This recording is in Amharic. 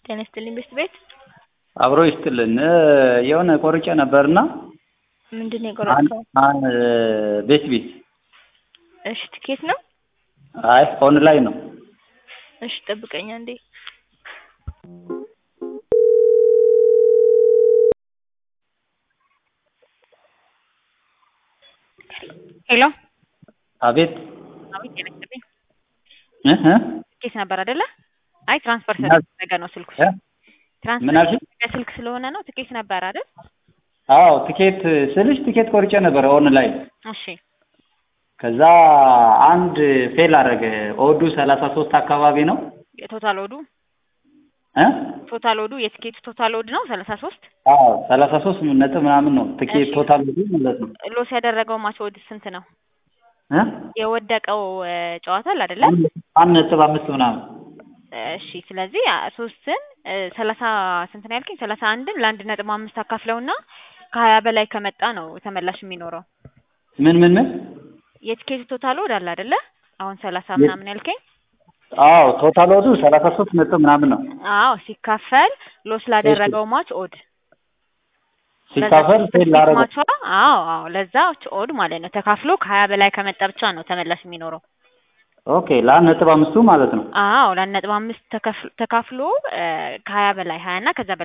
ጤና ይስጥልኝ ቤት ቤት አብሮ ይስጥልን የሆነ ቆርጬ ነበርና ምንድን ነው የቆረጥከው? ቤት ቤት እሺ ትኬት ነው? አይ ኦንላይን ነው። እሺ ጠብቀኝ አንዴ። ሄሎ አቤት አቤት ጤና ይስጥልኝ እ እ ትኬት ነበር አይደለ? አይ ትራንስፈር ምን ስለተደረገ ነው ስልኩ። እ? ትራንስፈር ምን አልሽኝ? የተደረገ ስልክ ስለሆነ ነው። ትኬት ነበር አይደል? አዎ ትኬት ስልሽ ትኬት ቆርጬ ነበር ኦንላይን። እሺ ከዛ አንድ ፌል አደረገ። ኦዱ ሰላሳ ሶስት አካባቢ ነው የቶታል ኦዱ እ ቶታል ኦዱ የትኬቱ ቶታል ኦድ ነው ሰላሳ ሶስት አዎ ሰላሳ ሶስት ነጥብ ምናምን ነው ትኬት እሺ። ቶታል ኦዱ ማለት ነው ሎስ ያደረገው ማች ኦድ ስንት ነው? እ የወደቀው እ ጨዋታ አለ አይደለ? አንድ ነጥብ አምስት ምናምን እሺ ስለዚህ አ- ሶስትን እ ሰላሳ ስንት ነው ያልከኝ? ሰላሳ አንድን ለአንድ ነጥብ አምስት አካፍለውና ከሀያ በላይ ከመጣ ነው ተመላሽ የሚኖረው። ምን ምን ምን የትኬቱ ቶታል ኦድ አለ አይደለ? አሁን ሰላሳ የ- ምናምን ያልከኝ አዎ ቶታል ኦዱ ሰላሳ ሶስት ነጥብ ምናምን ነው አዎ ሲካፈል ሎስ ላደረገው ማች ኦድ ሲካፈል ፌል ላደረገው ማቿ አዎ አዎ ለዛች ኦድ ማለት ነው ተካፍሎ ከሀያ በላይ ከመጣ ብቻ ነው ተመላሽ የሚኖረው። ኦኬ ለአንድ ነጥብ አምስቱ ማለት ነው አዎ ለአንድ ነጥብ አምስት ተከፍ- ተካፍሎ እ ከሀያ በላይ ሀያ እና ከዛ በላይ